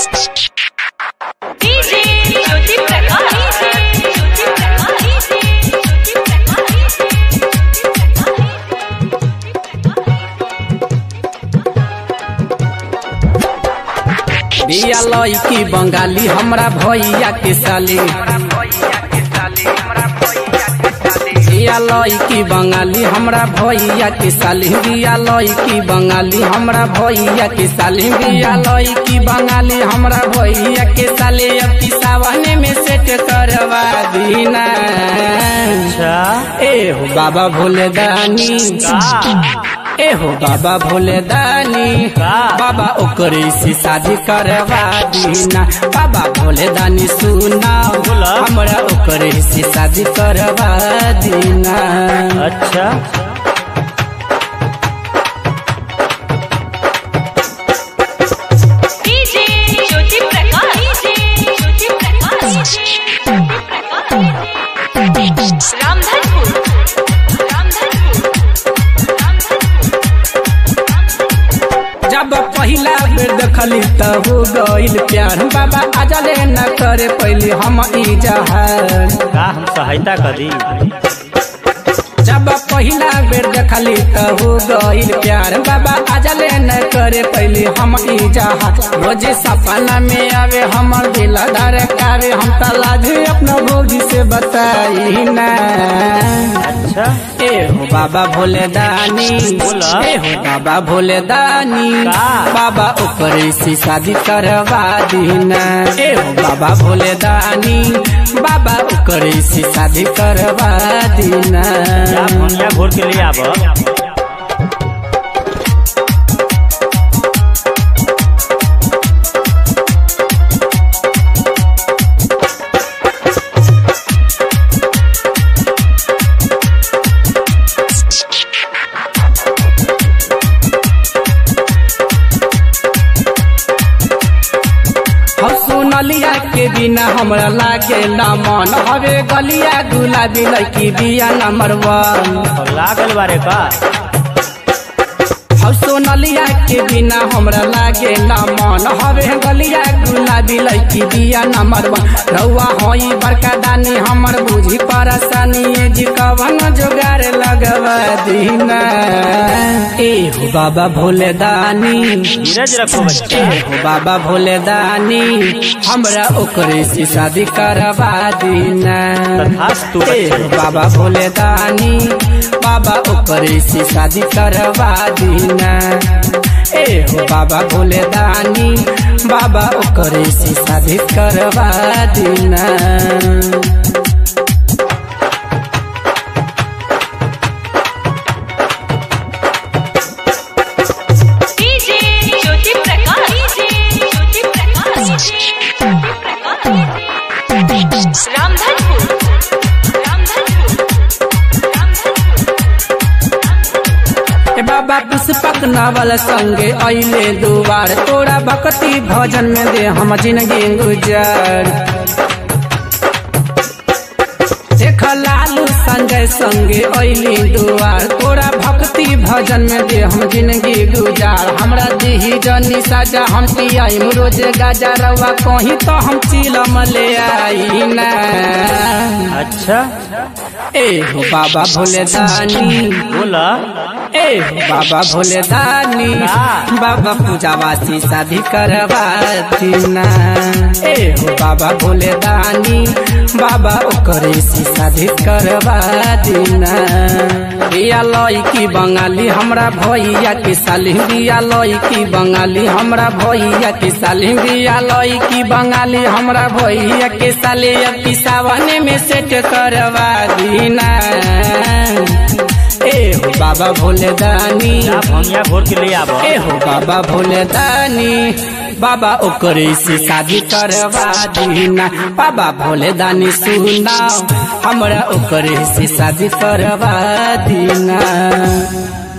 DJ Jyoti Prakash Jyoti Prakash Jyoti बिया लईकी बंगाली हमरा भैया के साली बिया लईकी बंगाली हमरा भैया के साली बिया लईकी बंगाली हमरा भैया के साली बिया लईकी बंगाली हमरा भैया के साली अब की सावन में सेट करवा दीना अच्छा ए हो बाबा भोले दानी ए हो बाबा भोले दानी का? बाबा ओकरे से शादी करवा दीना बाबा भोले दानी सुना बोला। हमरा ओकरे से शादी करवा दीना अच्छा डीजे ज्योति प्रकाश ज्योति प्रकाश रामधनपुर रामधनपुर रामधनपुर जब पहिला बेर देखली त हो गइल प्यार बाबा आजले न करे पहले हम ई जहार का हम सहायता करी जब पहिला बेर देखली त हो गइल प्यार बाबा आजले न करे पहले हम ई जहाज रोज सपना में आवे हमर दिल धड़कावे हम त लाजे अपना भौजी से बताई ना अच्छा ए हो बाबा भोले दानी बोला। ए हो बाबा भोले दानी का? बाबा ऊपर से शादी करवा दीना ए हो बाबा भोले दानी बाबा ऊपर से शादी करवा दीना जा भनिया घोर के लिए आब हम सुनलिया के बिना हमरा लागे ना मन हवे गलिया गुलाबी लड़की बिया नंबर वन लागल बारे का हम सोनलिया के बिना हमरा लागे ना मन हवे गलिया गुलाबी लड़की बिया नंबर वन रउआ होई बड़का दानी हमर बुझी परेशानी ए जी कवन जोगार लगवा दीना ए हो बाबा भोले दानी धीरज रखो बच्चा ए हो बाबा भोले दानी हमरा ओकरे से शादी करवा दीना तथास्तु ए हो बच्चा बाबा भोले दानी बाबा ओकरे से शादी करवा दीना ए हो बाबा भोले दानी बाबा ओकरे से शादी करवा दीना डीजे ज्योति प्रकाश ज्योति प्रकाश रामधनपुर रामधनपुर रामधनपुर ए बाबा पुष्पक नावल संगे अइले दुआर तोरा भक्ति भजन में दे हम जिंदगी गुजार देख लालू संजय संगे अइली दुआर तोरा भक्ति भजन में दे हम जिंदगी गुजार हमरा दीही जनी साजा हम पियाई रोज गाजा रवा कहीं तो हम चिलम ले आई ना अच्छा ए हो बाबा भोले दानी बोला ए बाबा भोले दानी बाबा पूजावासी शादी करवा दीना ए हो बाबा भोले दानी बाबा ओकरे से शादी करवा दीना बिया लईकी बंगाली हमरा भैया के साली बिया लईकी बंगाली हमरा भैया के साली बिया लईकी बंगाली हमरा भैया के साली अब की सावन में सेट करवा दीना ए हो बाबा भोले दानी जा भनिया घोर के लिए आब ए हो बाबा भोले दानी बाबा ओकरे से शादी करवा दीना बाबा भोले दानी सुनाओ हमरा ओकरे से शादी करवा दीना